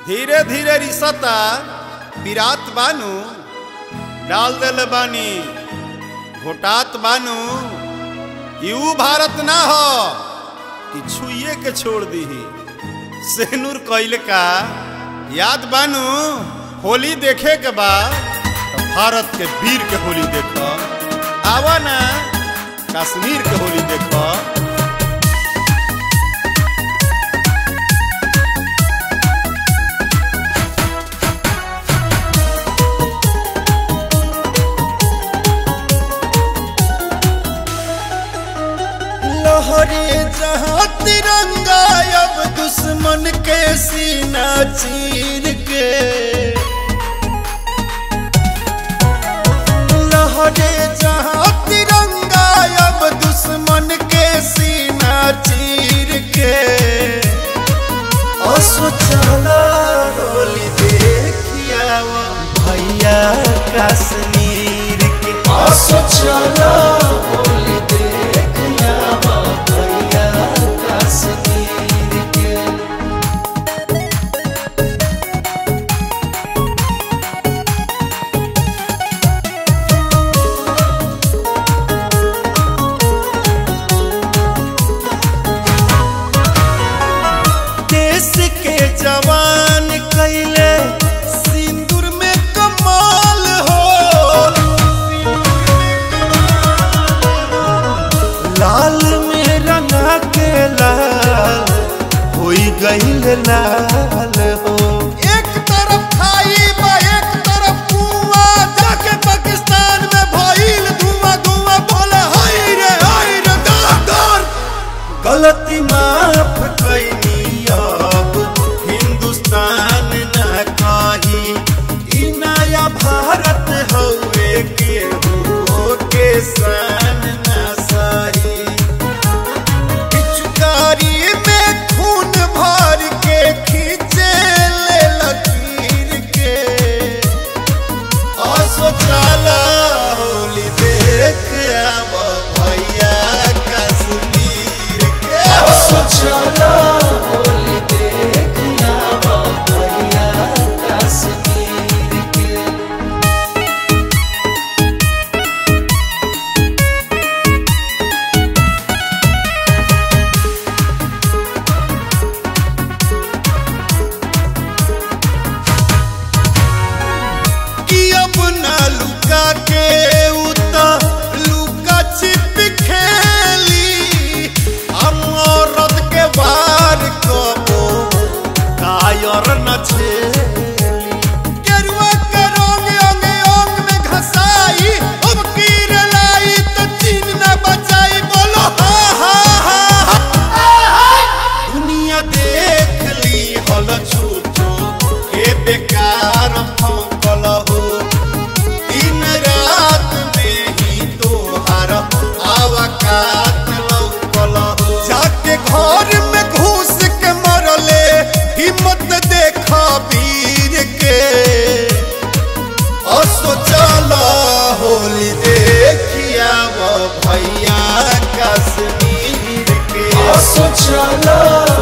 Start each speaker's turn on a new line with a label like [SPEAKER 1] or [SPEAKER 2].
[SPEAKER 1] धीरे धीरे रिसता बिरात बानू डाल देले बानी घोटात बानू यू भारत ना हो कि छुइए के छोड़ दीही सेनूर कैल का याद बानू होली देखे के बा तो भारत के वीर के होली देखो आवा ना कश्मीर के होली देखो
[SPEAKER 2] लहरे जहाँ तिरंगा अब दुश्मन के सीना चीर के लहरे जहाँ तिरंगा अब दुश्मन के सीना चीर के असोचला होली देखिया भैया कश्मीर के असोचला होली देखिया भैया कश्मीर के देश के जवान कैले सिंदूर में कमाल हो लाल में रंगा के लाल होई गईल लाल हो एक तरफ खाई बा एक तरफ कुआं जाके पाकिस्तान में भइल धुआं धुआं बोले हाय रे हाय रे डर डर गलती माफ कैनी अब हिंदुस्तान न कही ई नया भारत हवे के हो के सान न सही पिचकारी में खून भर के खींचे ले लकीर के असोचाला होली देख अब भैया कश्मीर के असोचाला होली देख अब भैया कश्मीर के कि अब ना लुका के उता लुका छिप खेली हम औरत के बार कबो कायर न छेली केरुआ के रंग अंग अंग में घसाई अब कीर लाई तो चीन न बचाई बोलो हा हा हा दुनिया देख ली हल छूटो के बेकार फंकल हो दिन रात में ही तोहार आवकात लौकल हो जाके घर में घुस के मरले हिम्मत देख वीर के असोचल होली देखिया वो भैया कश्मीर के असोचल